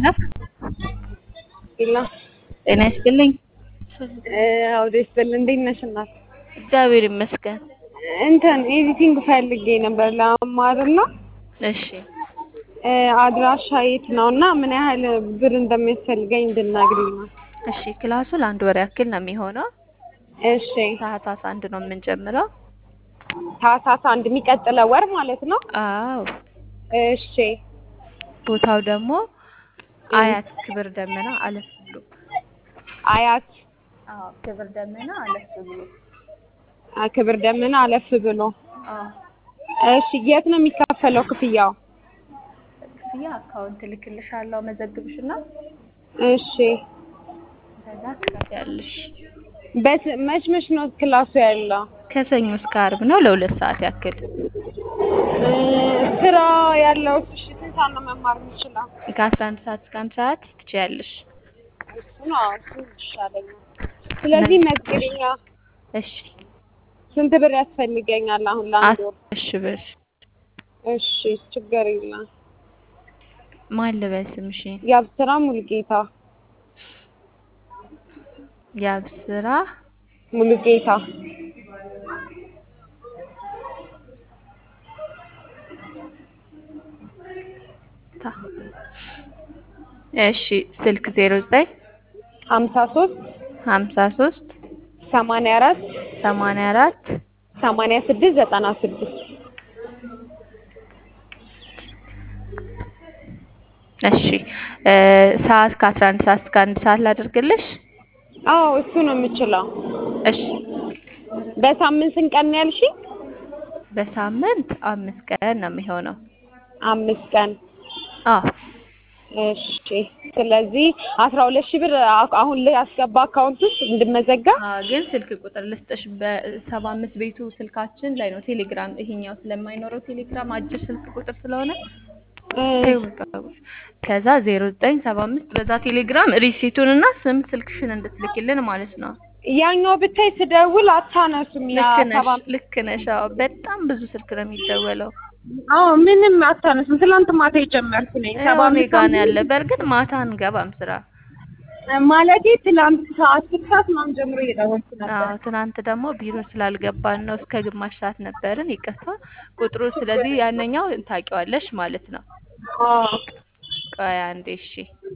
ሄሎ ሄሎ ጤና ይስጥልኝ። አውዴ ስትል እንዴት ነሽ እናት? እግዚአብሔር ይመስገን። እንትን ኤዲቲንግ ፈልጌ ነበር ለመማርና እሺ አድራሻ የት ነው እና ምን ያህል ብር እንደሚያስፈልገኝ እንድናግሪኝ ነው። እሺ ክላሱ ለአንድ ወር ያክል ነው የሚሆነው። እሺ ታህሳስ አንድ ነው የምንጀምረው። ታህሳስ አንድ የሚቀጥለው ወር ማለት ነው። አዎ እሺ ቦታው ደግሞ አያት ክብር ደመና አለፍ ብሎ። አያት አዎ ክብር ደመና አለፍ ብሎ። አ፣ ክብር ደመና አለፍ ብሎ። አዎ እሺ የት ነው የሚከፈለው ክፍያው? ክፍያ አካውንት ልክልሻለሁ መዘግብሽና እሺ ከዛ ትከፍያለሽ። በስ መች መች ነው ክላሱ ያለው? ከሰኞ እስከ ዓርብ ነው ለሁለት ሰዓት ያክል። እ፣ ስራ ያለው እሺ ስንት ሰዓት ነው መማር የምችለው? ከአስራ አንድ ሰዓት እስከ አንድ ሰዓት ትችያለሽ። እሱ ነው እሱ ይሻለኛል። ስለዚህ መዝግቢኛ እሺ ስንት ብር ያስፈልገኛል አሁን ለአንድ ወር? እሺ ብር እሺ ችግር የለም። ማን ልበል ስምሽን? የአብስራ ሙሉጌታ የአብስራ ሙሉጌታ ታ እሺ ስልክ ዜሮ ዘጠኝ ሀምሳ ሶስት ሀምሳ ሶስት ሰማንያ አራት ሰማንያ አራት ሰማንያ ስድስት ዘጠና ስድስት እሺ እ ሰዓት ከአስራ አንድ ሰዓት እስከ አንድ ሰዓት ላድርግልሽ? አዎ እሱ ነው የምችለው። እሺ በሳምንት ስንት ቀን ነው ያልሽኝ? በሳምንት አምስት ቀን ነው የሚሆነው። አምስት ቀን። አዎ እሺ ስለዚህ አስራ ሁለት ሺህ ብር አ- አሁን ላይ አስገባ አካውንት ውስጥ እንድመዘጋ። አዎ፣ ግን ስልክ ቁጥር ልስጥሽ። በሰባ አምስት ቤቱ ስልካችን ላይ ነው ቴሌግራም። ይሄኛው ስለማይኖረው ቴሌግራም አጭር ስልክ ቁጥር ስለሆነ እ፣ ተይው በቃ። ከዛ ዜሮ ዘጠኝ ሰባ አምስት በዛ ቴሌግራም ሪሲቱን እና ስም ስልክሽን እንድትልኪልን ማለት ነው። ያኛው ብታይ ስደውል አታነሱም። ያ ልክ ነሽ፣ ሰባ ልክ ነሽ። አዎ በጣም ብዙ ስልክ ነው የሚደወለው። አዎ ምንም አታነሱም። ትላንት ማታ የጀመርኩ ነኝ። ሰባ ያው እኔ አምስት ጋ ነው ያለ። በእርግጥ ማታ አንገባም ስራ። ማለቴ ትላንት ከአስር ሰዓት ምናምን ጀምሮ እየደወልኩ ነበር። አዎ ትናንት ደግሞ ቢሮ ስላልገባን ነው እስከ ግማሽ ሰዓት ነበርን። ይቅርታ ቁጥሩ። ስለዚህ ያነኛው ታውቂዋለሽ ማለት ነው። አዎ ቆይ አንዴ እሺ።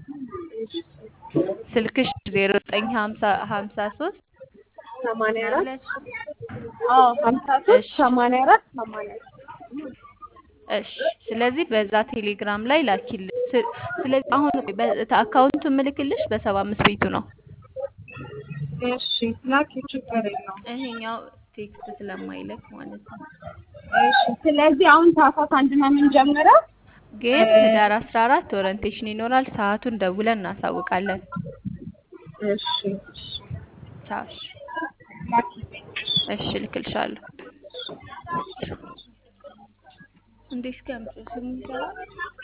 ስልክሽ ዜሮ ዘጠኝ ሀምሳ ሀምሳ ሶስት ሰማንያ አራት አዎ ሀምሳ ሶስት እሺ ሰማንያ አራት ሰማንያ አራት እሺ። ስለዚህ በዛ ቴሌግራም ላይ ላኪል። ስ- ስለዚህ አሁን በ- አካውንቱን ምልክልሽ በሰባ አምስት ቤቱ ነው። እሺ ላኪ ችግር የለውም። ይሄኛው ቴክስት ስለማይለክ ማለት ነው። እሺ ስለዚህ አሁን ታህሳስ አንድ ነው የምንጀምረው። ግን ህዳር አስራ አራት ኦሪንቴሽን ይኖራል። ሰዓቱን ደውለን እናሳውቃለን። እሺ እሺ ቻው። እሺ ላኪ እሺ፣ ልክልሻለሁ። እንዴ እስኪ አምጪው ስሙን ይሰራል